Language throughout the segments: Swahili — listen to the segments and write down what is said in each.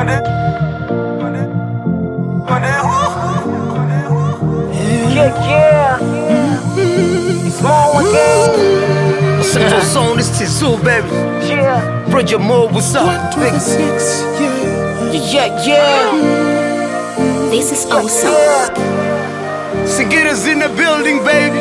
Yeah, yeah. Small again. Central Zone, this Tizu, baby. Yeah. Bridget Moore, what's up? Big Yeah, yeah. This is awesome. Yeah. Singita's in the building, baby.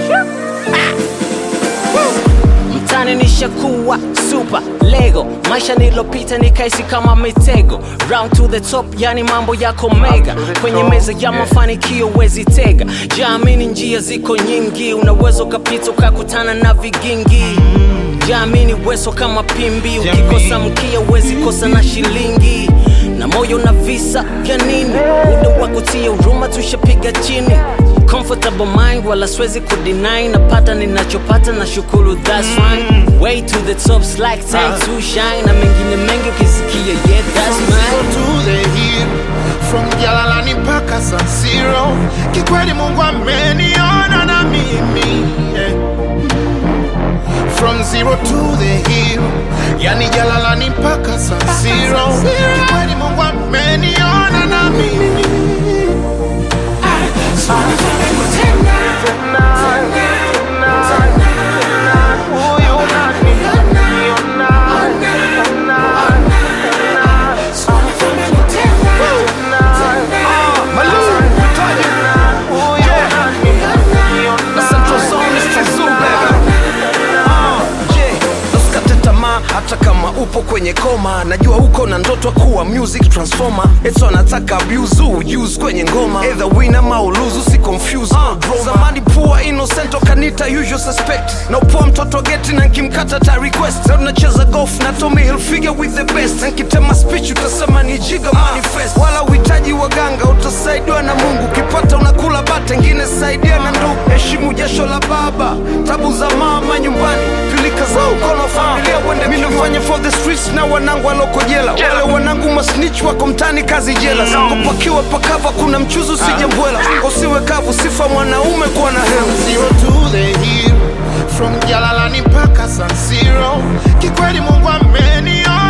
mtani nishakuwa super lego maisha nilopita nikaisi kama mitego round to the top yani mambo yako mega kwenye meza ya mafanikio wezi tega jaamini njia ziko nyingi unaweza ukapita ukakutana na vigingi jaamini weso kama pimbi ukikosa mkia uwezi kosa na shilingi na moyo na visa vya nini muda wa kutia huruma tushapiga chini comfortable mind wala swezi kudeny napata ninachopata na shukuru that's fine way to the top like time to shine na mengine mengi ukisikia yeah that's mine to the hill from Jalalani mpaka San Siro. Kikweli Mungu ameniona na mimi yeah. From zero to the hill, yani Jalalani mpaka San Siro. Kikweli Mungu ameniona na mimi Central Zone, this Tizu, baby. Uh, yeah. Usikate tamaa hata kama upo kwenye koma najua uko na ndoto kuwa music transformer eto anataka abuse use kwenye ngoma either win ama uluzu si confuse uh, zamani pua innocent kanita usual suspect na upoa mtoto geti na nkimkata ta request leo tunacheza golf na Tommy Hilfiger with the best na nkitema speech utasema ni jiga manifest wala uhitaji waganga utasaidiwa na Mungu ukipata unakula bata ngine saidia na ndugu heshimu jasho la baba tabu za mama nyumbani pilika za ukono wa familia uende mimi nafanya for the streets na wanangu waloko jela wale wanangu masnitch wako mtani kazi jela sako pakiwa pakava kuna mchuzi usije mbwela usiwe kavu sifa mwanaume kuwa na hela zero to the hill from Jalalani mpaka San Siro. Kikweli Mungu ameniona